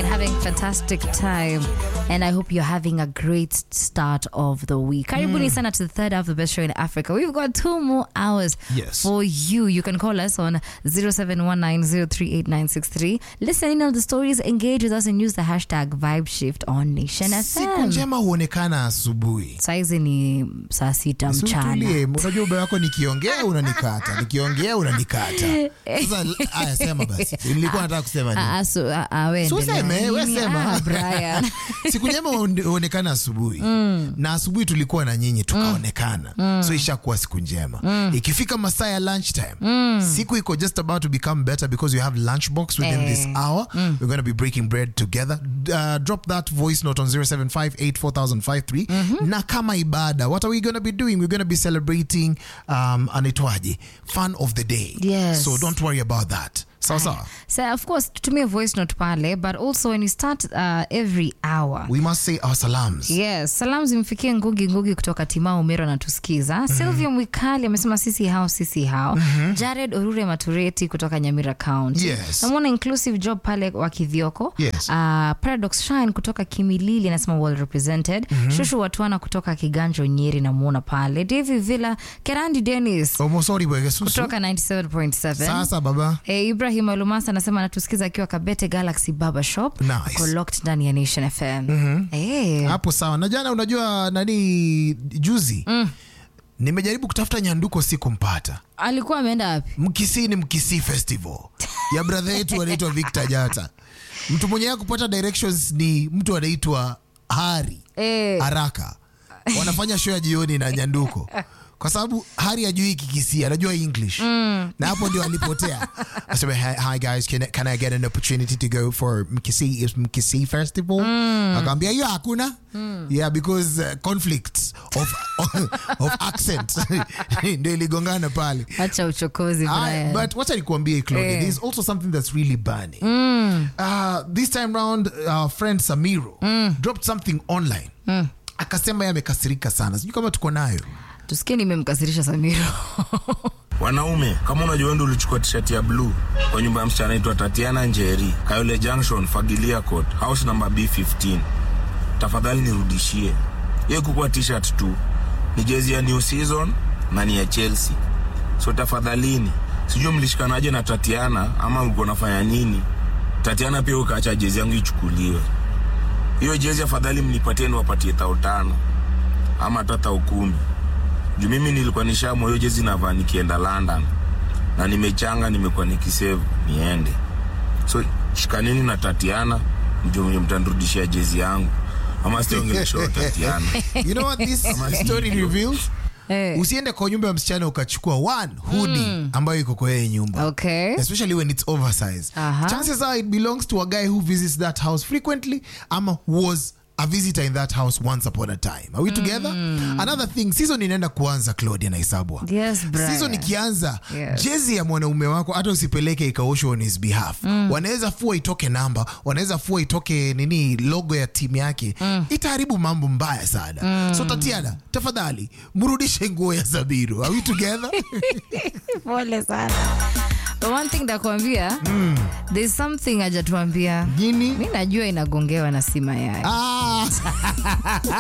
and having fantastic time. And I hope you're having a great start of the week. Karibuni sana to the third half of the best show in Africa. We've got two more hours Yes. for you. You can call us on 0719038963. Listen in on the stories, engage with us, and use the hashtag VibeShift on Nation siku FM. njema huonekana asubuhi Saizi ni saa sita mchana. Situlie, unajua ubaya wako nikiongea unanikata nikiongea unanikata sasa aya sema basi nilikuwa nataka kusema nini Ah, ah, so, ah, ah, we So endelea. useme, we Nini? sema. Ah, Brian. siku njema huone- huonekana asubuhi na asubuhi tulikuwa na nyinyi tukaonekana so ishakuwa siku njema ikifika masaa ya lunch time siku iko just about to become better because you have lunchbox within this Eh. hour we're going to be breaking bread together uh, drop that voice note on 07584053 na kama ibada what are we going to be doing we're going to be celebrating um, anaitwaje fun of the day Yes. so don't worry about that sawa sawa So of course tutumie voice note pale but also when you start uh, every hour we must say our salams yes salam zimfikie ngugi ngugi kutoka timao mero anatusikiza silvia mwikali amesema sisi hao sisi hao jared orure matureti kutoka nyamira county Yes. namwona inclusive job pale wa kidhioko Yes. uh, paradox shine kutoka kimilili anasema well represented shushu watwana kutoka kiganjo nyeri namwona pale davi villa kerandi denis omosori bwegesusu kutoka 97.7 sasa baba Eh, Ibrahim Alumasa anasema anatusikiza akiwa Kabete Galaxy Barber Shop. Nice. Uko locked ndani ya Nation FM. Eh, hapo sawa na jana unajua nani juzi nimejaribu kutafuta nyanduko sikumpata alikuwa ameenda wapi? mkisii ni mkisii festival ya brother yetu anaitwa victor jata mtu mwenye ya kupata directions ni mtu anaitwa hari Eh, haraka wanafanya show ya jioni na nyanduko kwa sababu hari ajui kikisi anajua english na hapo ndio alipotea asema hi, hi guys can, I- can i get an opportunity to go for mkisi is mkisi festival akaambia hiyo hakuna yeah because uh, conflicts of, of accent ndio iligongana pale acha uchokozi I, Brian. but wacha nikuambie Claudia, Eh. there's also something that's really burning. Uh, this time round our friend Samiro dropped something online. Akasema yeye amekasirika sana. Sijui kama tuko nayo. Tusikie nimemkasirisha Samiro. Wanaume, kama unajua wewe ndio ulichukua t-shirt ya blue kwa nyumba ya msichana anaitwa Tatiana Njeri, Kayole Junction, Fagilia Court, house number B15. Tafadhali nirudishie. Hiyo kukuwa t-shirt tu. Ni jezi ya new season na ni ya Chelsea. So tafadhalini, sijui mlishikanaje na Tatiana ama mlikuwa nafanya nini? Tatiana pia ukaacha jezi yangu ichukuliwe. Hiyo jezi afadhali mnipatie niwapatie tao tano ama hata tao kumi juu mimi nilikuwa nishamwa hiyo jezi navaa nikienda London na nimechanga, nimekuwa nikisave niende. So shikaneni na Tatiana mjue mwenye mtanirudishia jezi yangu, ama sitaongelesha Tatiana. You know what this story reveals? Eh. Usiende kwa nyumba ya msichana ukachukua one hoodie ambayo iko kwa yeye nyumba. Okay. especially when it's oversized. Aha. Chances are it belongs to a guy who visits that house frequently ama was a visitor in that house once upon a time. Are we together? Another thing, season inaenda kuanza Claudia na Isabwa. Yes, Brian. Season ikianza, Yes. jezi ya mwanaume wako hata usipeleke ikaoshwa on his behalf. Wanaweza fua itoke namba, wanaweza fua itoke nini logo ya timu yake. Itaharibu mambo mbaya sana. So Tatiana, tafadhali mrudishe nguo ya Zabiru. Are we together? Pole sana. But one thing nakwambia, there's something hajatuambia. Nini? Mi najua inagongewa na si mayai. Ah.